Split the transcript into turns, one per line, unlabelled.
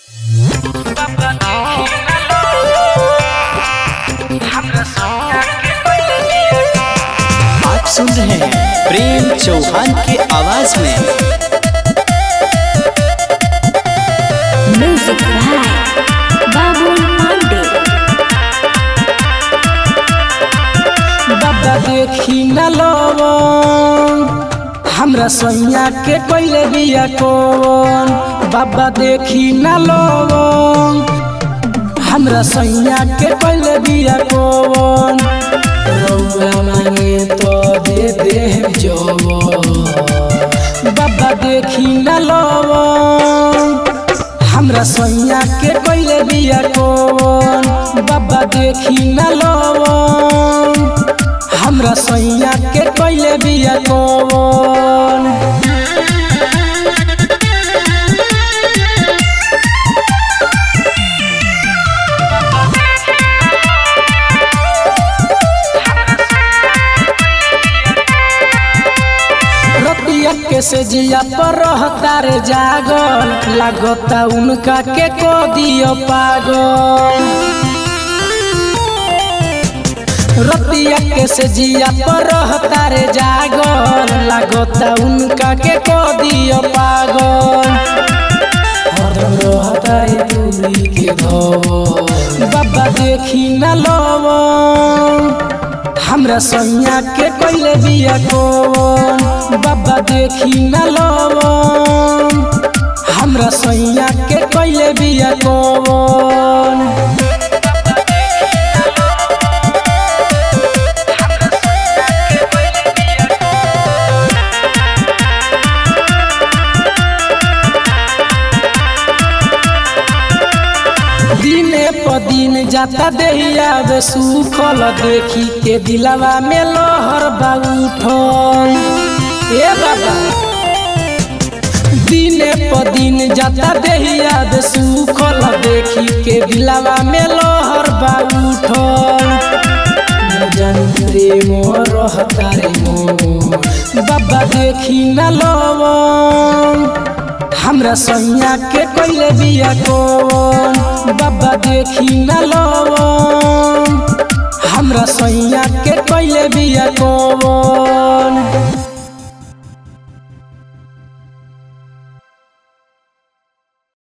आप सुन रहे हैं प्रेम चौहान की आवाज में
म्यूजिक बाय बाबुल पांडे
बाबा देखी न लवन हमरा सैया के कैले बिया कौन बाबा देखी न लवन हमरा सैया के कैले बिया कौन रउआ मांगे तो दे दे जवन बाबा देखी न लवन हमरा सैया के कैले बिया कौन बाबा देखी न लवन हमरा सैया के कैले बिया कौन रतिया के से जिया पर रहता रे जागल लागता उनका के को दियो पागल रतिया के से जिया पर रहता रे जागल लागता उनका के को दियो पागल हरदम रहता है दूरी के धवन बाबा देखी न लवन हमरा सैया के कैले बिया कौन बाबा देखी न लवन हमरा सैया के कैले बिया कौन दिने प दिन जाता देहिया बे सुखल देखी के दिलवा में लहर बा उठल ए बाबा दिने प दिन जाता देहिया बे सुखल देखी के दिलवा में लहर बा उठल जन प्रेम रहता रे मोर बाबा देखी न लवन हमरा सैया के कैले बिया कौन बाबा देखी न लवन हमरा सैया के कैले बिया कौन